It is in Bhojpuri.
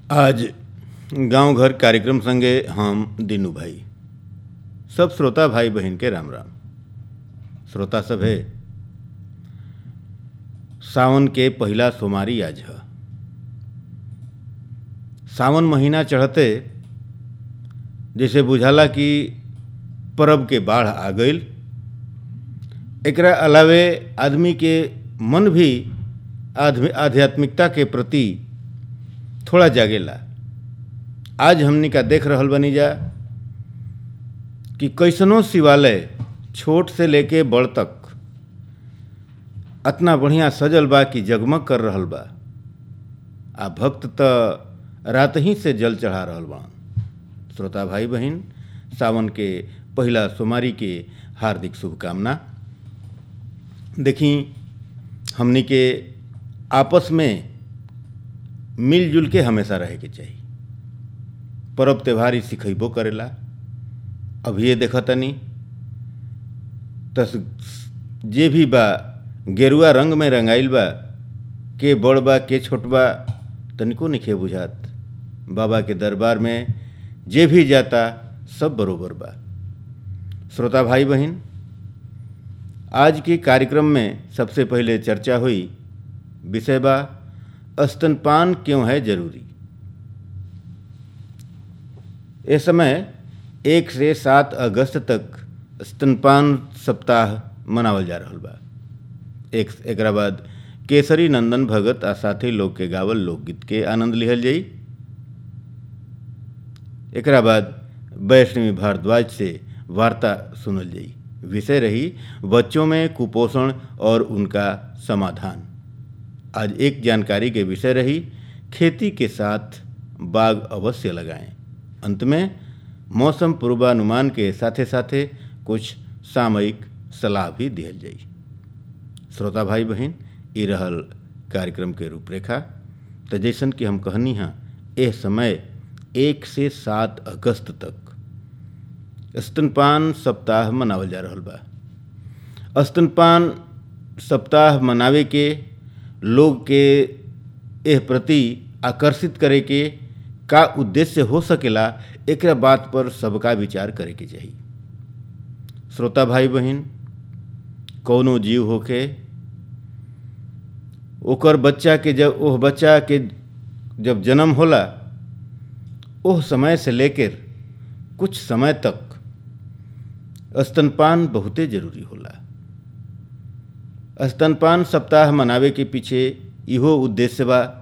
आज गांव घर कार्यक्रम संगे हम दीनू भाई सब श्रोता भाई बहन के राम राम श्रोता सब है सावन के पहिला सोमारी आज है सावन महीना चढ़ते जैसे बुझाला कि परब के बाढ़ आ गईल एकरा अलावे आदमी के मन भी आध्म- आध्यात्मिकता के प्रति थोड़ा जागेला आज हमनी का देख रहल बनी जा कि कैसनो शिवालय छोट से लेके बड़ तक अतना बढ़िया सजल बा कि जगमग कर रहल बा आ भक्त त रात ही से जल चढ़ा रहल बा श्रोता भाई बहन सावन के पहिला सोमारी के हार्दिक शुभकामना देखी हमनी के आपस में मिलजुल के हमेशा रहे के चाहिए परब त्योहार ही सिखैबो करेला अभी ये देखतनी तस जे भी बा गेरुआ रंग में रंगाइल बा के बड़ बा के छोट बा तनिको निखे बुझात बाबा के दरबार में जे भी जाता सब बरोबर बा श्रोता भाई बहन आज के कार्यक्रम में सबसे पहले चर्चा हुई विषय बा स्तनपान क्यों है जरूरी इस समय एक से सात अगस्त तक स्तनपान सप्ताह मनावल जा रहल बा एक एकरा बाद केसरी नंदन भगत आ साथी लोग के गावल लोकगीत के आनंद लिहल जाई एकरा बाद वैष्णवी भारद्वाज से वार्ता सुनल जाई विषय रही बच्चों में कुपोषण और उनका समाधान आज एक जानकारी के विषय रही खेती के साथ बाग अवश्य लगाएं अंत में मौसम पूर्वानुमान के साथे साथे कुछ सामयिक सलाह भी दिहल जाई श्रोता भाई बहन ई रहल कार्यक्रम के रूपरेखा तो जैसन कि हम कहनी हाँ यह समय एक से सात अगस्त तक स्तनपान सप्ताह मनावल जा रहल बा स्तनपान सप्ताह मनावे के लोग के एह प्रति आकर्षित करे के का उद्देश्य हो सकेला एकरा बात पर सबका विचार करे के चाहिए श्रोता भाई बहन कौनो जीव होके ओकर बच्चा के जब ओह बच्चा के जब जन्म होला ओह समय से लेकर कुछ समय तक स्तनपान बहुते जरूरी होला स्तनपान सप्ताह मनावे के पीछे इहो उद्देश्य बा